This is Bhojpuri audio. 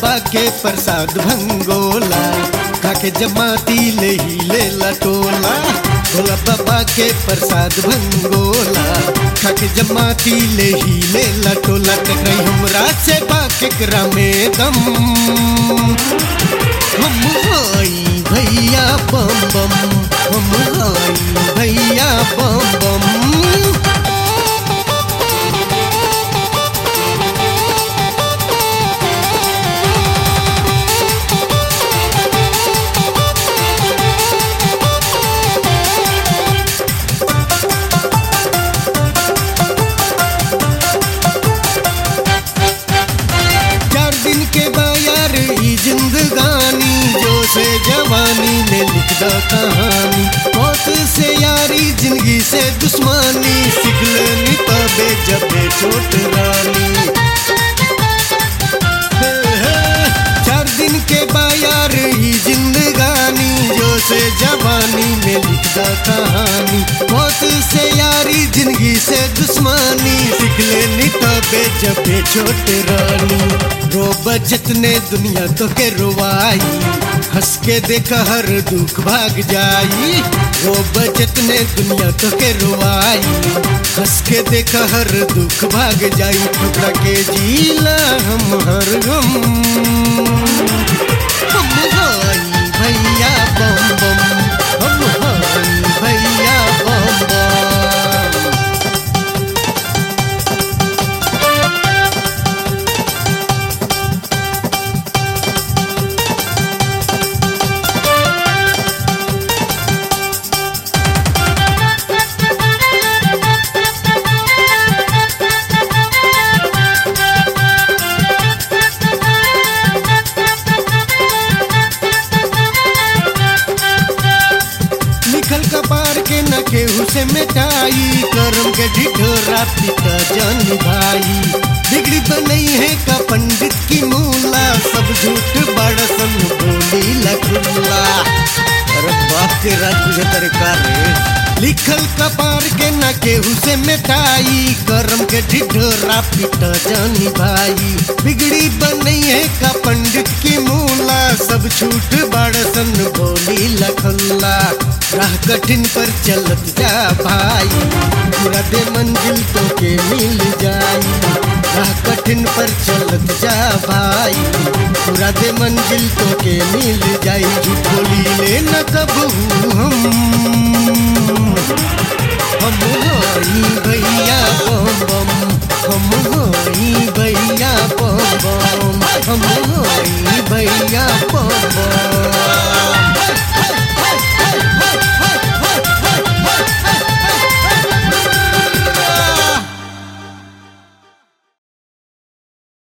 बाबा के प्रसाद भंगोला खाके जमाती ले ही ले लटोला भोला बाबा के प्रसाद भंगोला खाके जमाती ले ही ले लटोला टकराई हमरा से बाकेकरा में दम हम हाई भैया बम बम हम हाई भैया बम बम चार दिन के बायर ई जिंदगानी जो से जवानी में लिख द कहानी मौत से यारी जिंदगी से दुश्मनी सीख लेनी तबे जबे छोट रानी हे, हे, चार दिन के बायर ही जिंदगानी जो से जवानी में लिख द कहानी मौत से यारी जिंदगी से दुश्मनी सीख लेनी तबे जबे छोट रानी रो बचत ने दुनिया तो के रुवाई हंस के देख हर दुख भाग जाई रो बचत ने दुनिया तो के रुवाई हंस के देख हर दुख भाग जाई टुकड़ा के जीला हम हर गम हम हाई भैया बम बम हम हाई भैया बम बम लिखल कपार के न केहू से मिटाई करम के ढिढोरा पिता जन भाई बिगड़ी तो नहीं है का पंडित की मूला सब झूठ बड़सन बोली लखुल्ला अरे बाप के राज तुझे तरकार रे लिखल कपार के न केहू से मिटाई करम के ढिढोरा पिता जानी भाई बिगड़ी बनई है का पंडित की मूला सब छूट बड़सन बोली लखल्ला राह कठिन पर चलत जा भाई पूरा दे मंजिल तो के मिल जाई राह कठिन पर चलत जा भाई पूरा दे मंजिल तो के मिल जाई झूठ बोली ले न कबू हम